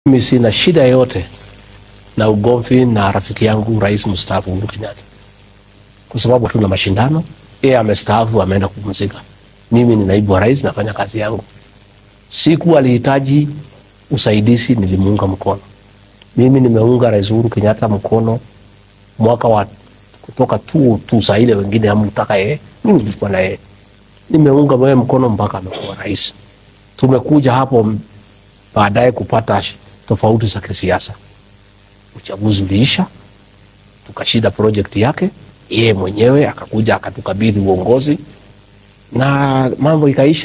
Mimi sina shida yote na ugomvi na rafiki yangu rais mstaafu Uhuru Kenyatta, kwa sababu hatuna mashindano. Yeye amestaafu, ameenda kupumzika. Mimi ni naibu wa rais, nafanya kazi yangu. Siku alihitaji usaidizi, nilimuunga mkono. Mimi nimeunga rais Uhuru Kenyatta mkono mwaka wa kutoka tu tu saa ile wengine hamtaka yeye, mimi nilikuwa na yeye, nimeunga wewe mkono mpaka amekuwa rais. Tumekuja hapo baadaye kupata tofauti za kisiasa. Uchaguzi uliisha, tukashinda project yake, yeye mwenyewe akakuja akatukabidhi uongozi na mambo ikaisha.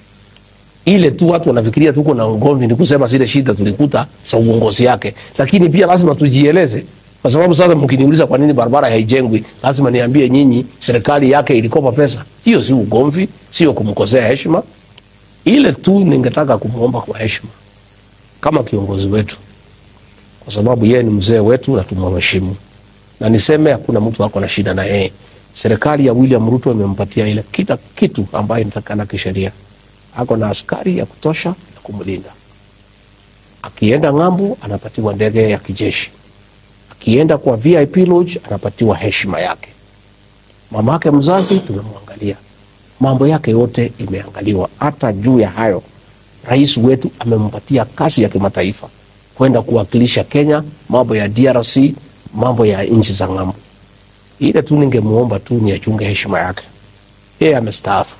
Ile tu watu wanafikiria tuko na ugomvi ni kusema zile shida tulikuta za uongozi yake, lakini pia lazima tujieleze, kwa sababu sasa mkiniuliza kwa nini barabara haijengwi, lazima niambie nyinyi serikali yake ilikopa pesa. Hiyo si ugomvi, sio kumkosea heshima. Ile tu ningetaka kumwomba kwa heshima kama kiongozi wetu, kwa sababu yeye ni mzee wetu na tumheshimu, na niseme hakuna mtu ako na shida na yeye. Serikali ya William Ruto imempatia ile kila kitu ambayo inatakana kisheria. Ako na askari ya kutosha ya kumlinda. Akienda ng'ambo, anapatiwa ndege ya kijeshi. Akienda kwa VIP lodge, anapatiwa heshima yake. Mama yake mzazi tumemwangalia, mambo yake yote imeangaliwa. Hata juu ya hayo rais wetu amempatia kazi ya kimataifa kwenda kuwakilisha Kenya, mambo ya DRC, mambo ya nchi za ng'ambo. Ile tu ningemuomba tu ni achunge heshima yake, yeye amestaafu.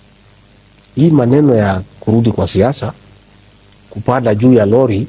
Hii maneno ya kurudi kwa siasa, kupanda juu ya lori,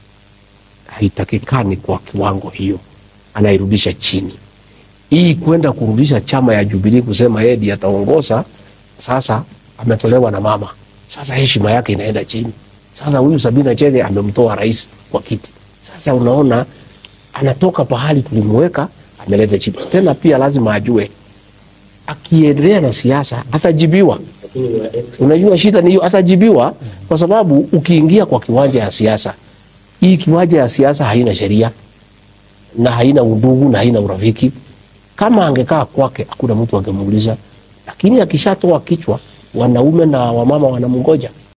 haitakikani kwa kiwango hiyo, anairudisha chini. Hii kwenda kurudisha chama ya Jubilee kusema yeye ndiye ataongoza, sasa ametolewa na mama sasa heshima yake inaenda chini. Sasa huyu Sabina Chege amemtoa rais kwa kiti, sasa unaona anatoka pahali tulimweka ameleta chini tena. Pia lazima ajue akiendelea na siasa atajibiwa. Unajua shida ni hiyo, atajibiwa kwa sababu ukiingia kwa kiwanja ya siasa, hii kiwanja ya siasa haina sheria na haina undugu na haina urafiki. Kama angekaa kwake, hakuna mtu angemuuliza, lakini akishatoa kichwa wanaume na wamama wanamngoja.